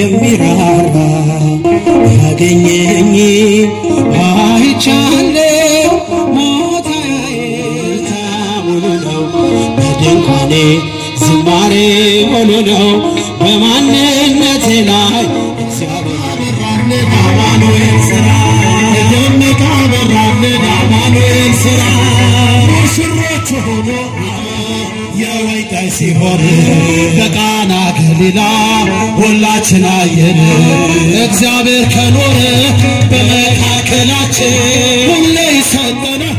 የሚራራ ያገኘኝ አይቻለው ሞታዬ ሙሉ ነው በድንኳኔ ዝማሬ ሙሉ ነው በማንነቴ ላይ እግዚአብሔር አማኑኤል ስራ ደመቀ በራልን አማኑኤል ስራ ሙሽሮች ሆኖ የወይን ጠጅ ሲሆን በቃና ገሊላ ሁላችን አየን። እግዚአብሔር ከኖረ በመካከላችን ሁሌ ይሰጠናል።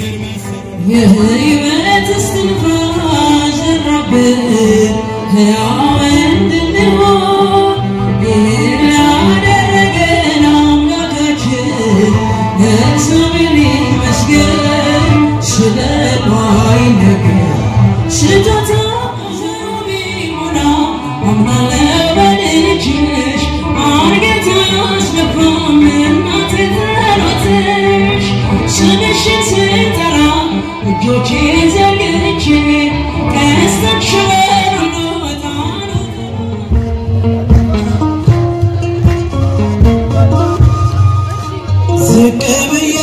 የህይወት እስትንፋስ ዘራብን ሕያው እንድንሆን ይህን ላደረገን አምላካችን እግዚአብሔር ይመስገን። ስለ ባይነገር ስጦታው ቢሞላ አምናለሁ በልጅሽ አርጌታ አስገባም እናቴ ጸሎትሽ ስምሽን ስጠራ እጆቼን ዘርግቼ ከስተሽበር ልወጣ ዝቅ ብዬ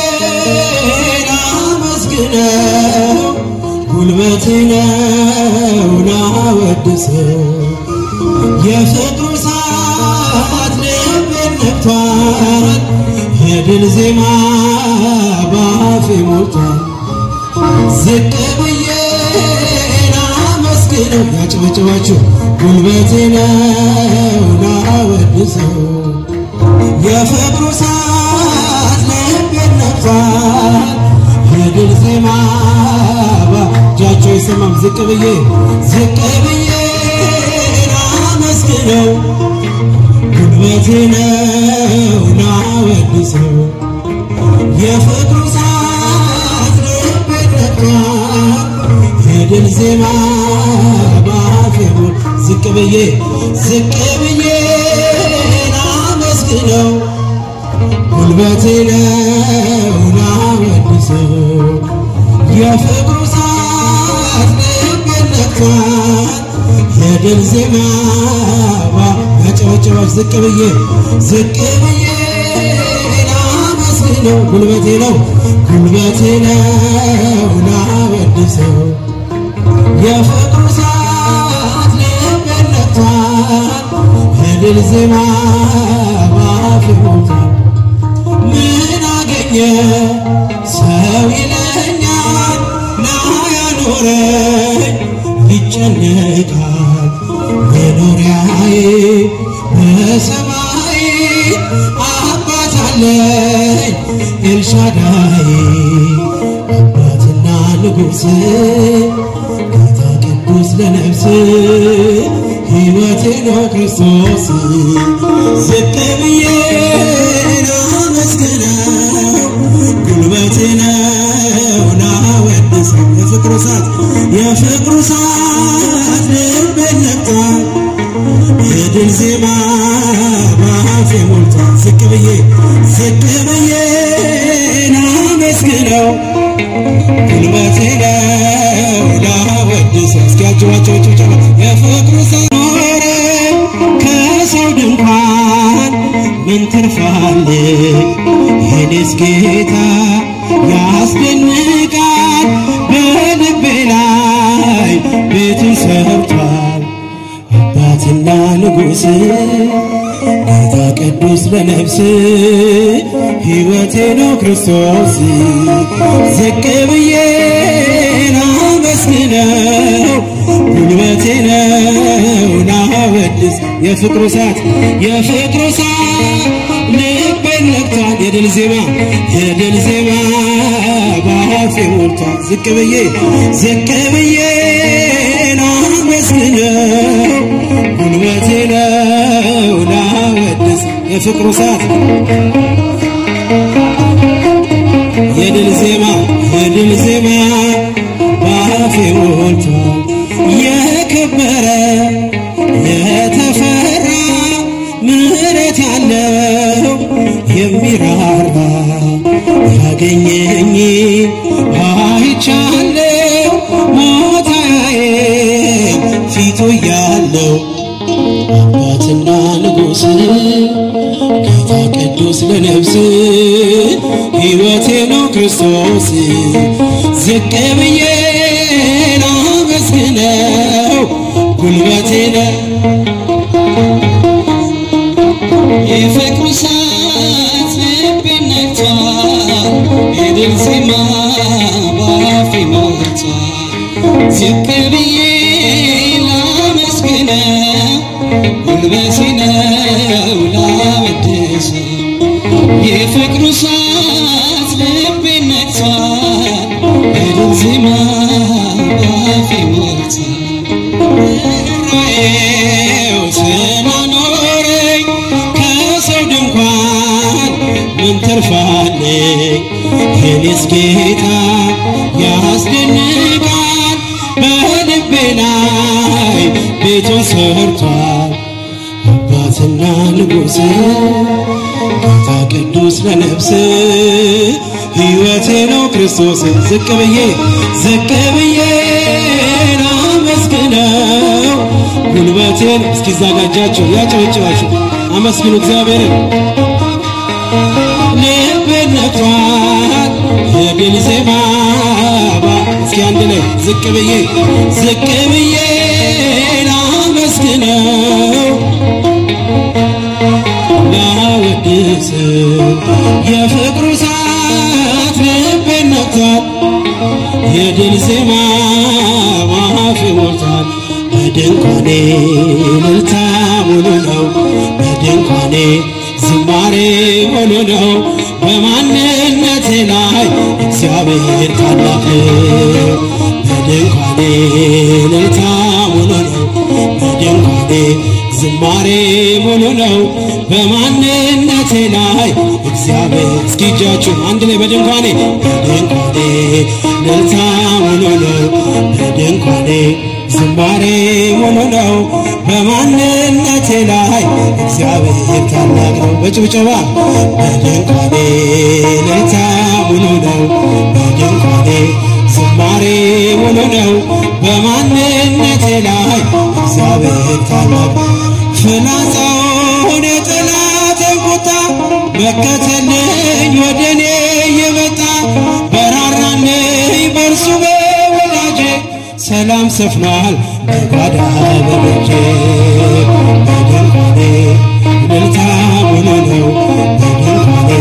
ላመስግነው ጉልበቴ ነው ላወድሰው የፍቅሩ ሰዓት ልቤን ነክቷል የድል ዜማ ባፌ ሞልቷል ዝቅ ብዬ ላመስግነው ያጭበጭባችሁ ጉልበቴ ነው ላወድሰው የፍቅሩ ሰዓት ልቤን ነክቷል የድል ዜማ ባጃቸው ይሰማም ዝቅ ብዬ ዝቅ ብዬ ላመስግነው ጉልበቴ ነው ላወድሰው የፍቅሩ ሰዓት ልቤን ነክቷል የድል ዜማ ባፌ ሞል ዝቅ ብዬ ዝቅ ብዬ ላመስግነው ጉልበቴ ነው ላወድሰው የፍቅሩ ሰዓት ልቤን ነክቷል የድል ዜማ ያጨበጨባች ዝቅ ብዬ ዝቅ ብዬ ላመስግነው ጉልበቴ ነው ጉልበቴ ነው ላወድሰው የፍቅሩ ሰዓት ልቤን ነክቷል የድል ዜማ ባፌ ሞልቷል ምን አገኘ ሰው ይለኛል ላያኖረኝ ይጨነቃል መኖሪያዬ በሰማይ አባት አለኝ ኤልሻዳይ አባትና ንጉሥ ጌታ ቅዱስ ለነፍስ ሕይወቴ ነው ክርስቶስ ዝቅ ብዬ ላመስግነው ጉልበቴ ነው ላወድሰው የፍቅሩ ሰዓት የፍቅሩ ሰዓት ልቤን ነክቷል የድል ዜማ ባፌ ሞልቷል ዝቅ ብዬ ዝቅ ብዬ ላመስግነው ጉልበቴ ነው ላወድሰው እስኪ አጅባቸው ጭብጨባ የፍቅሩ ሰኖረ ከሰው ድንኳን ምን ትርፋለ የኔስ ጌታ ያስደንቃል በልቤ ላይ ቤቱን ሰርቷል አባትና ንጉሥ ጌታ ቅዱስ ለነፍስ ሕይወቴ ነው ክርስቶስ ዝቅ ብዬ ላመስግነው ጉልበቴ ነው ላወድስ የፍቅሩ ሰዓት የፍቅሩ ሰዓት ልቤን ነክቷል የድል ዜማ የድል ዜማ ባፌ ሞልቷል ዝቅ ብዬ ዝቅ ብዬ ላመስግነው ጉልበቴ ነው ላወድስ የፍቅሩ ሰዓት የድል ዜማ የድል ዜማ ባፌ ሞልቷል የከበረ የተፈራ ምሕረት ያለው የሚራራ ያገኘኝ አይቻለው ሞታዬ ፊቱ ያለው አባትና ንጉሥ ክርስቶስ ዝቅ ብዬ ላመስግነው ጉልበቴ ነው የፍቅሩ እሳት ልቤን ነክቷል የድል ዜማ በአፌ ሞልቷል ዝቅ ብዬ ላመስግነው ጉልበቴ ነው ላወድሰው የፍቅሩ እሳት ልቤን ነክቷል የድል ዜማ በአፌ ሞልቷል ርኅራኄው ስላኖረኝ ከሰው ድንኳን ምን ትርፋለኝ? የኔስ ጌታ ያስደንቃል በልቤ ላይ ቤቱን ሰርቷል አባትና ንጉሥ ጌታ ቅዱስ ለነፍስ ሕይወቴ ነው ክርስቶስ ዝቅ ብዬ ዝቅ ብዬ ላመስግነው ጉልበቴን እስኪዘጋጃችሁ ያጨበጭባችሁ አመስግኑ እግዚአብሔርን ልቤን ነክቷል የድል ዜማ እስኪ አንድ ላይ ዝቅ ብዬ ዝቅ ብዬ ላመስግነው ላወድሰው የፍቅሩ ሰዓት ልቤን ነክቷል የድል ዜማ ማፊ ሞልቷል በድንኳኔ እልልታ ሙሉ ነው በድንኳኔ ዝማሬ ሙሉ ነው በማንነቴ ላይ እግዚአብሔር ታላቅ ነው በድንኳኔ እልልታ ሙሉ ነው በድንኳኔ ዝማሬ ሙሉ ነው በማንነቴ ላይ እግዚአብሔር እስኪ እጃችሁ አንድ ላይ በድንኳኔ በድንኳኔ እልልታ ሙሉ ነው በድንኳኔ ዝማሬ ሙሉ ነው በማንነቴ ላይ እግዚአብሔር ታላቅ ነው በጭብጨባ በድንኳኔ እልልታ ሙሉ ነው በድንኳኔ ዝማሬ ሙሉ ነው በማንነቴ ላይ እግዚአብሔር ታላቅ ፍላጻውን የጠላትን ቁጣ መከተልኝ ወደ እኔ የመጣ በራራልኝ በእርሱ በወዳጄ ሰላም ሰፍኗል በጓዳ በደጄ በድንኳኔ እልልታ ሙሉ ነው በድንኳኔ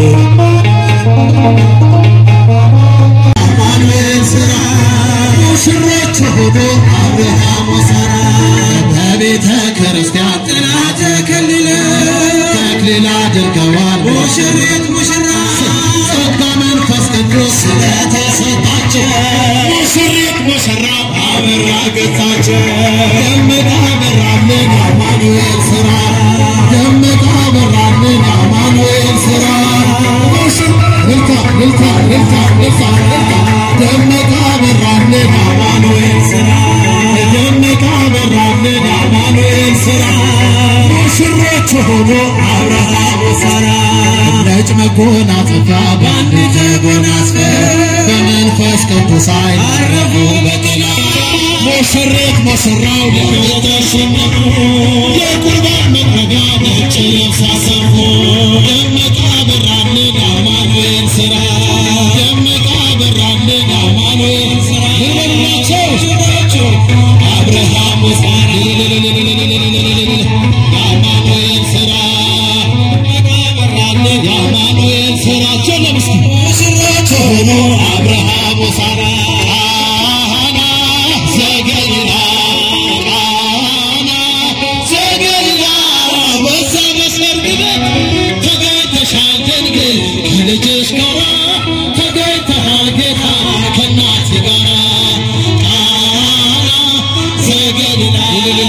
አማኑኤል ሥራ ሙሽሮች ሆኖ አብርሃም ወሳራ በቤተ ክርስቲያን ጥላ ተከልለው ተክሊል አድርገዋል ሙሽሪት ሙሽራ ጸጋ መንፈስ ቅዱስ ስለተሰጣቸው ሙሽሪት ሙሽራው አበራ ገጻቸው ደመቀ አበራልን አማኑኤል ሥራ ደመቀ አበራልን አማኑኤል ሥራ ሙሽር ልልታ ልልታ ልልታ ልልታ ልልታ ደመቀ አበራልን አማኑኤል ሥራ ደመቀ አበራልን አማኑኤል ሥራ ሙሽሮች ሆኖ አብርሃም ወሳራ ነጭ መጎናጸፊያ በአንድ ተጎናጽፈ በመንፈስ ቅዱስ ኃይል አረፉ በጤና ሙሽሪት ሙሽራው ለተሸነፉ የቁርባን መጥረቢያ ነጭ ልብስ አሰፉ ደመቀ አበራልን አማኑኤል ሥራ ደመቀ አበራልን አማኑኤል ሥራ ይበላቸው ሽባቸው አብርሃም ወሳሪ የአማኑኤል ሥራ አበራልን የአማኑኤል ሥራቸው ለምስኪ ሙሽሮች ሆኖ አብርሃም ወሳራ ቃና ዘገሊላ ቃና ዘገሊላ በዛ መስመር ግበት ተገኝተሻል ድንግል ከልጅሽ ጋራ ተገኝተሃል ጌታ ከእናት ጋራ ቃና ዘገሊላ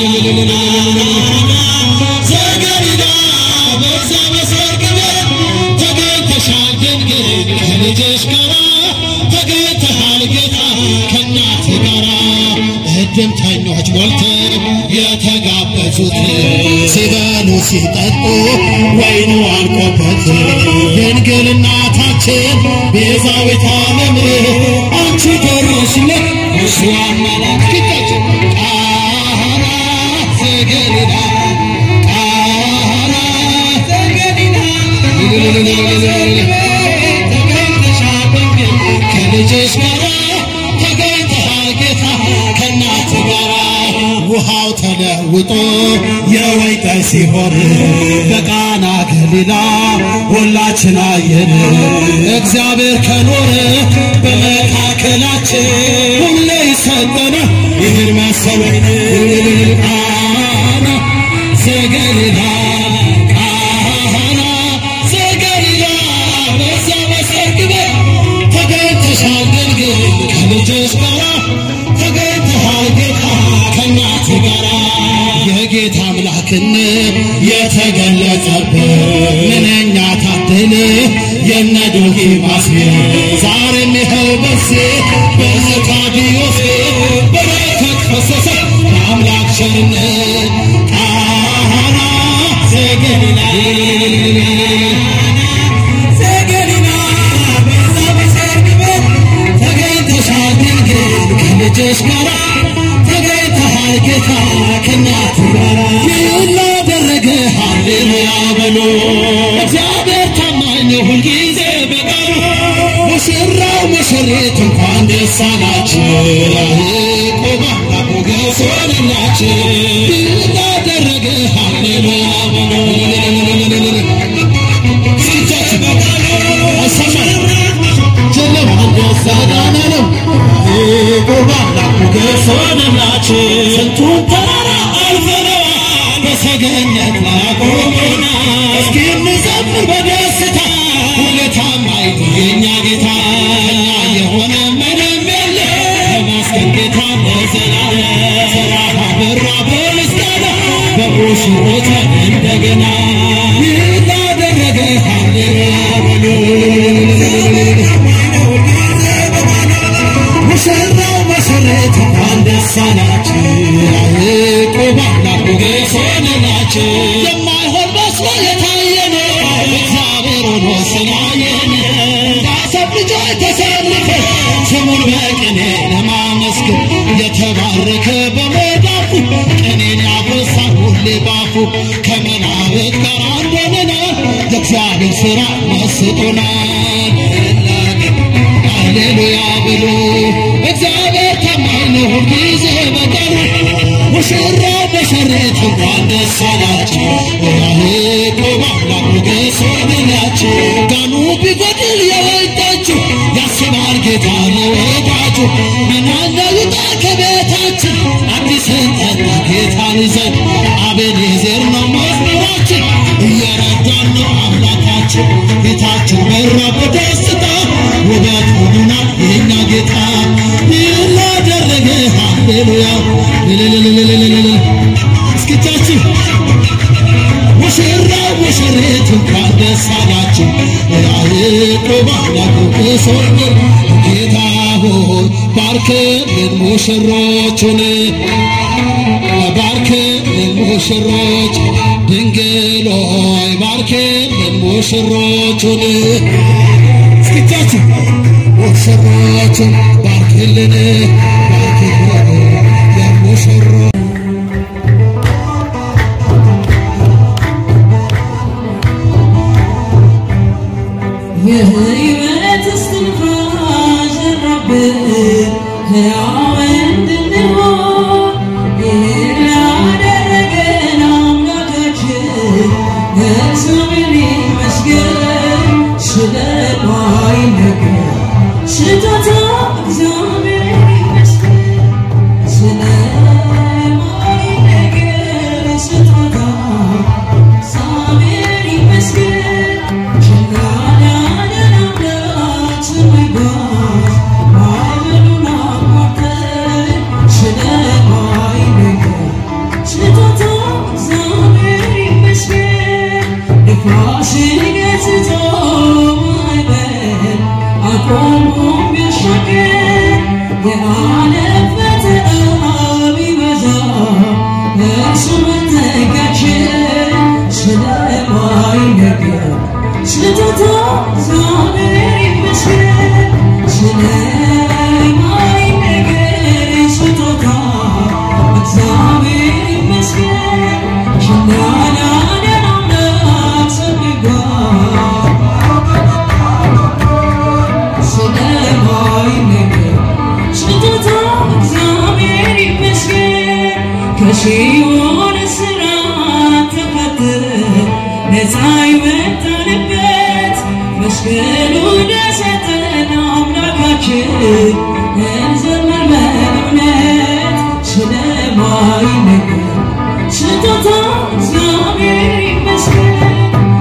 ዘገሊላ በዛ መስመር ግበት ተገኝተሻል ድንግል ከልጅሽ ጋራ ተገኝተሃል ጌታ ከእናት ጋራ እድምተኞች ሞልተው የተጋበዙት ሲበሉ ሲጠጡ ወይኑ አልቆበት ድንግል እናታችን ቤዛዊተ ዓለም አንቺ ደረስለት እሱ አማላጅ ፊታችን ቃና ዘገሊላ ቃና ዘገሊላ ተገኝተሻል ተለውጦ የወይን ጠጅ ሲሆን በቃና ገሊላ ሁላችን አየን። እግዚአብሔር ከኖረ በመካከላችን ሁሌ ይሰጠናል ይህን መሰል ወይን ቃና ዘገሊላ ቃና ዘገሊላ በዛ በሰርግ ቤት ተገኝተሻል ድንግል ከልጅሽ ጋራ ተገኝተሃል ጌታ ከእናት ጋራ የጌታ አምላክነት የተገለጸበት ምንኛ ታደለ የነ ዶኪማስ ዛሬም ይኸው በሴ በዘካርዮስ በረከት ፈሰሰ በአምላክ ቸርነት ቃና ዘገሊላ ዘገሊላ በዛ በሰርግ ቤት ተገኝተሻል ድንግል ከልጅሽ ጋራ ተገኝተሃል ጌታ ከእናት ጋራ ይህን ላደረገ ሃሌሉያ በሉ እግዚአብሔር ታማኝ ነው ሁልጊዜ በቃሉ ሙሽራው ሙሽሪት እንኳን ደስ አላችሁ ያዕቆብ አምላክ ሞገስ ሆነላችሁ ይህን ላደረገ ሃሌሉያ በሉ ስንቶች በቃሉ አይሰማም ጨለማ እንደሳዳና ነው ያዕቆብ አምላክ ሞገስ ሆነላችሁ ስንቱን ተራራ አልፈነዋል በሰገነት ላይ አቆመናል እስኪ እንዘምር በደስታ ሁለታም አይቶ የእኛ ጌታ እኛ የሆነ ምንም የለ ተመስገን ጌታ ለዘላለም ሰላም አበራ በምስጋና በሙሽሮች እንደገና ይህን ላደረገ ሃሌሉያ በሉ ሙሽራው መሰረት እንኳን ደስ አላችሁ ያዕቆብ አምላክ ሞገስ ሆነላችሁ የማይሆን መስሎ የታየን እግዚአብሔር ሆኖ ስላየን ከአሰብ ልጆች ተሰልፈን ስሙን በቅኔ ለማመስገን የተባረከ በመዳፉ ቅኔን ያበሳል ሁሌ ባፉ ከመናብቅ ጋር አንድ ሆነናል የእግዚአብሔር ሥራ መስጦናል ሃሌሉያ ብሎ እግዚአብሔር ታማኝ ነው ሁልጊዜ በቀኑ ሙሽራው ሙሽሪት እንኳን ደስ አላችሁ ያዕቆብ አምላክ ሞገስ ሆነላችሁ ጋኑ ቢጎድል የወይን ጠጁ ያስባል ጌታ ለወዳጁ ምናለ ይውጣ ከቤታችን አዲስን ጠጣ ጌታን ይዘን አቤኔዘር ነው መዝሙራችን እየረዳን ነው አምላካችን ፊታችን በራ በደስታ ውበት ሆኑናል የእኛ ጌታ ይህን ላደረገ ሃሌሉያ ልልልልልልልል እስኪቻችሁ ሙሽራው ሙሽሪት እንኳን ደስ አላችሁ ያዕቆብ አምላክ ሶር ጌታ ሆይ ባርክልን ሙሽሮቹን ባርክልን ሙሽሮች ድንግል ሆይ ባርክልን ሙሽሮቹን እስኪቻችሁ ሙሽሮቹን ባርክልን ባርክልን የሙሽሮ የሕይወት እስትንፋስ ዘራብን ሕያው እንድንሆን ይህን ላደረገን አምላካችን እግዚአብሔር ይመስገን። ስለማይነገር ስጦታ እግዚአብሔር ይመስገን። ስለማይነገር ስጦታ እግዚአብሔር ይመስገን። ችላላለን አምላክ ስሙ ይባረክ። ማዕበሉን አቋርጠን ስለማይነገር ስጦታ እግዚአብሔር ይመስገን። ንፋስን ገስጾ ማዕበል አቆሞ ቢያሻግር የዓለም ፈተና ቢበዛ እርሱ መጠጊያችን ስለማይነገር ስጦታ እግዚአብሔር ይመስገን። ስለማይነገር ስጦታ እግዚአብሔር ይመስገን። ችላ ላለን አምላክ ስሙ ይባረክ። ስለማይነገር ስጦታ እግዚአብሔር ይመስገን። ከሲኦል ነፃ የወጣንበት መስቀሉን የሰጠን አምላካችን እንዘምር በእውነት ስለማይነገር ስጦታ እግዚአብሔር ይመስገን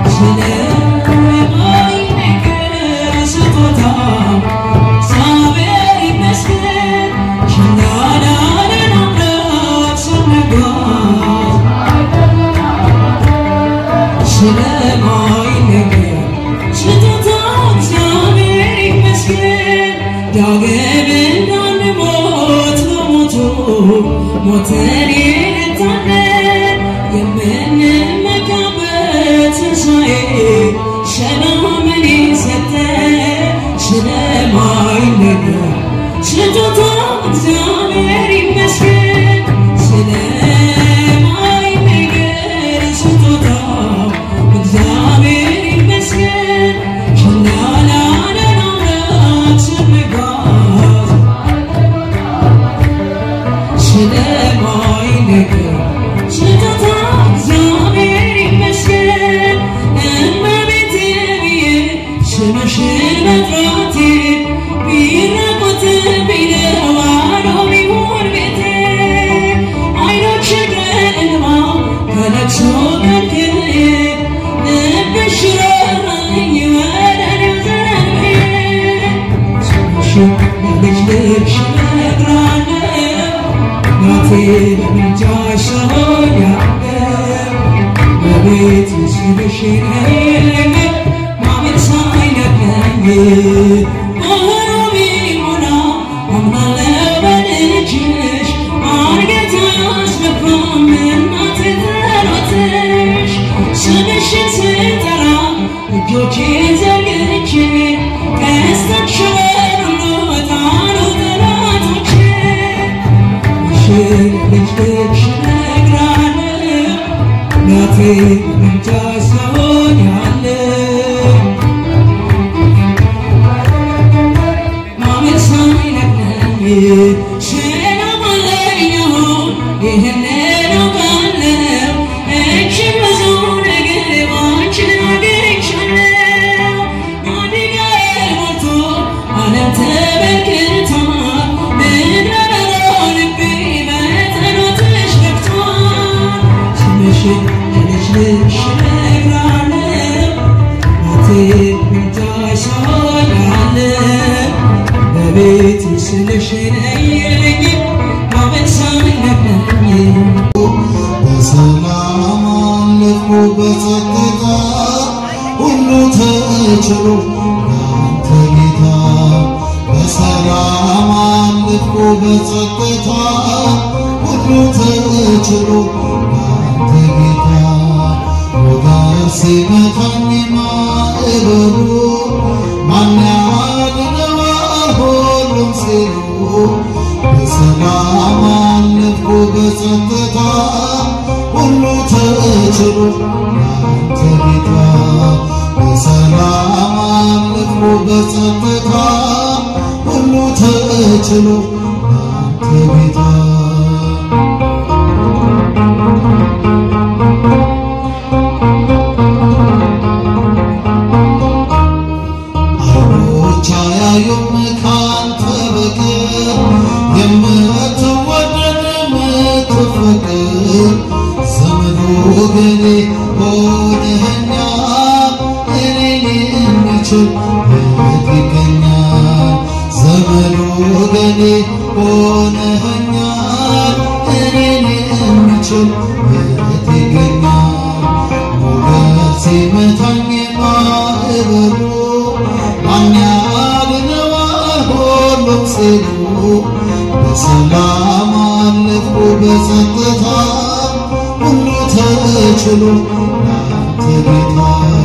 ስለማይነገር ስጦታ እግዚአብሔር ይመስገን ችላ ላለን አምላክ ስንጓዝ ስለማይነገር ስጦታ እግዚአብሔር ይመስገን ዳግም እንዳንሞት በሞቱ ሞተን የረታን የምንመካበት ትንሣኤ ሰላምን የሰጠን ስለማይነገር ስጦታ እግዚአብሔር ይመስገን ስለማይነገር ስጦታ እግዚአብሔር ይመስገን ችላ ላለን አምላክ ስንጓዝ ስለማይነገር ስጦታ እግዚአብሔር ይመስገን እመቤቴ ብዬ ስምሽን መጥራቴ ቢራቆት ቢለዋሎ ቢሆን ቤቴ አይኖች ከእንባ ከለቅሶ ከልክዬ ልብሽ ራራኝ ወደ እኔው ዘንብዬ ስምሽን በልጅ ልብሽ እነግራለሁ ናቴ በምልጃሽ ሰሆኛለሁ በቤት ስልሽ ነይልኝ ማመን ሳይነግረኝ ባህሩ ቢሞላ አምናለሁ በልጅሽ አንገት አያስመካም እናቴ ጸሎትሽ ስምሽን ስጠራ እጆቼን ዘርግቼ ቀስቶች በሩሎ ጣሉ ጠላቶቼ ሽን ልጅ ልጅ እነግራለሁ እናቴ በምልጃሽ ሰሆኛለሁ ማመን ሳይነግረኝ ሰላም አለኝ አሁን ይህንን አውቃለሁ እጅግ ብዙ ነገር ባንቺ አግኝቻለሁ ማደጋዬ ሞልቶ ዓለም ተመልክታ ምድረ በዳ ልቤ በጸሎትሽ ገብቷል ስምሽን ለልጅ ልጅ እነግራለሁ ናቴ ምልጃሽ ሰሆኛለሁ በቤት ስልሽ ነይልኝ ማመን ሳይነግረኝ በሰላም አለፉ በጸጥታ ሁሉ ተችሎ ለአንተ ጌታ በሰላም አለፉ በጸጥታ ሁሉ ተችሎ ለአንተ ጌታ ሞገድ ሲመታኝ ማዕበሉ ማን ያድነዋል ሁሉም ሲሉ በሰላም አለፍኩ በጸጥታ ሁሉ ተችሎ ያንተ ጌታ በሰላም አለፍኩ በጸጥታ ሁሉ ተችሎ ያንተ ጌታ አይኖች አያዩም ካንተ በቀር የምትወደድ የምትፈቅር ዘመድ ወገኔ ሆነኸኛል እኔን የሚችል የት ይገኛል ዘመድ ወገኔ ሆነኸኛል እኔን የሚችል የት ይገኛል ሞገድ ሲመታኝ ማዕበሉ ማን ያድነዋል ሁሉም ሲሉ በሰላም አለፍኩ በጸጥታ ሁሉ ተችሎ ላንተ ጌታ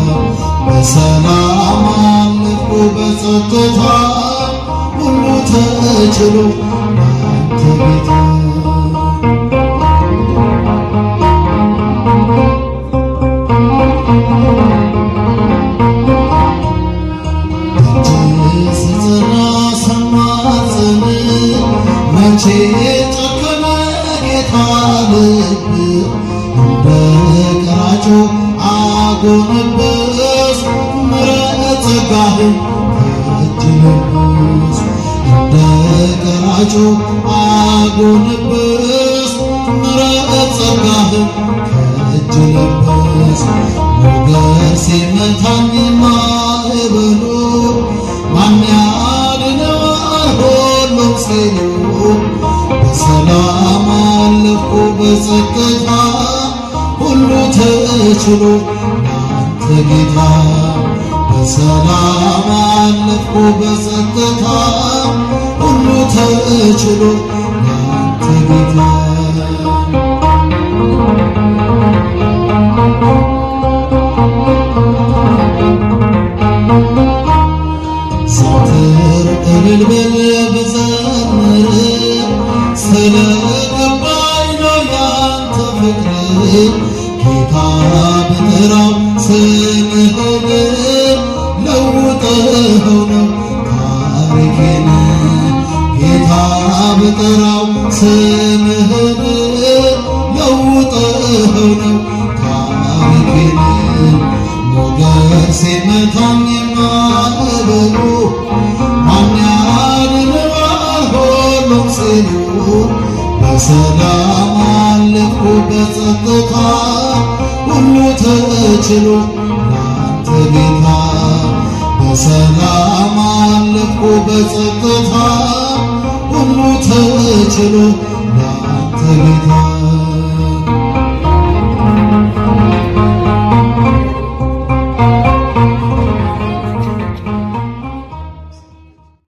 በሰላም አለፍኩ በጸጥታ ሁሉ ተችሎ ላንተ ጌታ ስጽና ሰማዘን መቼ ጨከነ ጌታ ልብ እንደ ቀራጩ አጎነበስ ምሕረት ጸጋህን ከእጅ ለበስ እንደ ቀራጩ አጎነበስ ምሕረት ጸጋህን ከእጅ ለበስ ሞገድ ሲመታኝ ማዕበሉ ማን ያድነዋል ሁሉም ሲሉ በሰላም አለፍኩ በጸጥታ ሁሉ ተችሎ አንተ ጌታ በሰላም አለፍኩ በጸጥታ ሁሉ ተችሎ አንተ ጌታ ዘወትር እልል ብል ብዘምር ስለ ገባኝ ነው ያንተ ፍቅር ጌታ ብጠራው ስምህን ለውጠኸው ነው ታሪኬን ጌታ ብጠራው ስምህን ለውጠኸው ነው ታሪኬን ሞገድ ሲመታኝ ማዕበሉ ማን ያድነዋል ሁሉም ሲሉ በሰላም አለፍኩ በጸጥታ ሁሉ ተችሎ ላንተ ጌታ በሰላም አለፍኩ በጸጥታ ሁሉ ተችሎ